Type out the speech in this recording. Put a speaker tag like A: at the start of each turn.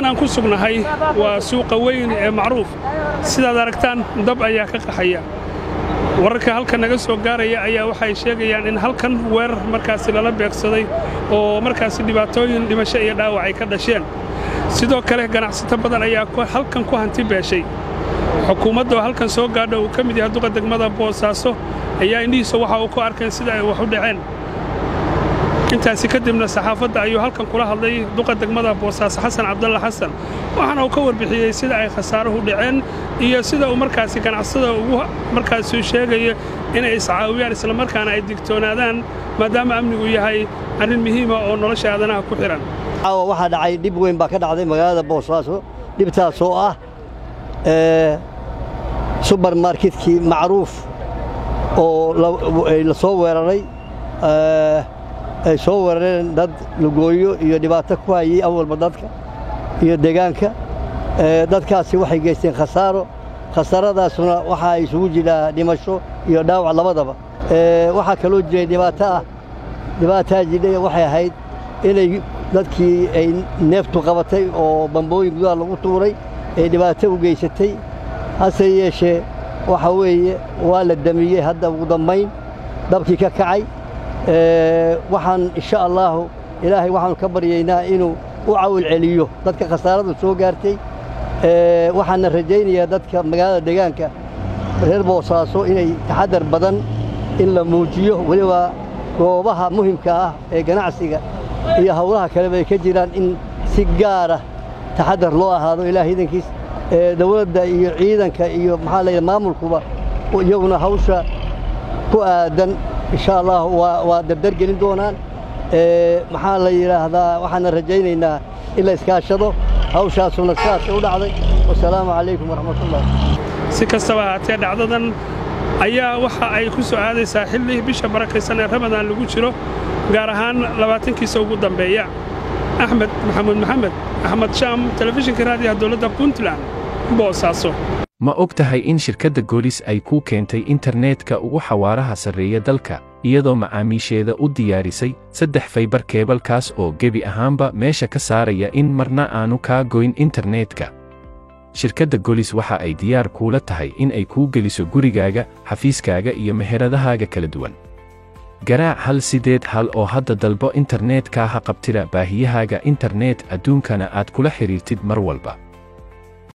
A: aan ku sugnahay waa suuqa weyn ee macruuf sidaad aragtaan dab ayaa ka qaxaya wararka halkan naga soo gaaraya ayaa waxay sheegayaan in halkan weerar markaasi lala beegsaday oo markaasi dhibaatooyin dhimasho iyo dhaawac ay ka dhasheen sidoo kale ganacsato badan ayaa halkan ku hanti beeshay xukuumadda oo halkan soo gaadha uu ka mid yahay duqa degmada boosaaso ayaa indhihiisa waxa uu ku arkeen sida ay wax u dhaceen intaasi kadibna saxaafadda ayuu halkan kula hadlay duqa degmada boosaaso xasan cabdalla xasan waxaana uu ka warbixiyey sida ay khasaaruhu dhaceen iyo sida uu markaasi ganacsada ugu markaasi sheegaya inay iscaawiyaan islamarkaana ay digtoonaadaan maadaama amnigu yahay arrin muhiima oo nolosha aadanaha ku xidhan
B: caawa waxaa dhacay dhib weyn baa ka dhacday magaalada boosaaso dhibtaasoo ah subermarketkii macruuf oo la soo weeraray ay soo weerareen dad lugooyo iyo dhibaato ku hayay awalba dadka iyo deegaanka dadkaasi waxay geysteen khasaaro khasaaradaasuna waxaa isugu jiraa dhimasho iyo dhaawac labadaba waxaa kaloo jiray dhibaato ah dhibaataa jidhay waxay ahayd inay dadkii ay neeftu qabatay oo bambooyin gudaha lagu tuuray ee dhibaato u geysatay hase yeeshee waxa weeye waa la damiyey hadda ugu dambayn dabkii ka kacay waxaan insha allaahu ilaahay waxaanu ka baryaynaa inuu u cawil celiyo dadka khasaaradu soo gaartay waxaana rajaynayaa dadka magaalada deegaanka reer boosaaso inay taxadar badan in la muujiyo weliba goobaha muhimka ah ee ganacsiga iyo hawlaha kaleba ay ka jiraan in si gaara taxadar loo ahaado ilaah idankiis dawladda iyo ciidanka iyo maxaa layidhi maamulkuba iyaguna hawsha ku aadan insha allah waa dardar gelin doonaan maxaa la yidhaahdaa waxaana rajaynaynaa in la iskaashado hawshaasuna sidaasay u dhacday wasalaamu calaykum waraxmatullah
A: si kastaba ahaatee dhacdadan ayaa waxa ay ku soo aadaysaa xilli bisha barakaysan ee ramadaan lagu jiro gaar ahaan labaatankiisa ugu dambeeya axmed maxamuud maxamed axmed shaam telefishinka raadiyaha dowladda puntland boosaaso
C: ma og tahay in shirkadda goolis ay kuu keentay internetka ugu xawaaraha sarreeya dalka iyadoo macaamiisheeda u diyaarisay saddex faybar keebalkaas oo gebi ahaanba meesha ka saaraya in marna aanu kaa goyn internetka shirkadda golis waxa ay diyaar kuula tahay in ay kuu geliso gurigaaga xafiiskaaga iyo meheradahaaga kala duwan garaac hal sideed hal oo hadda dalbo internetka ha qabtida baahiyahaaga internet adduunkana aad kula xidhiirtid mar walba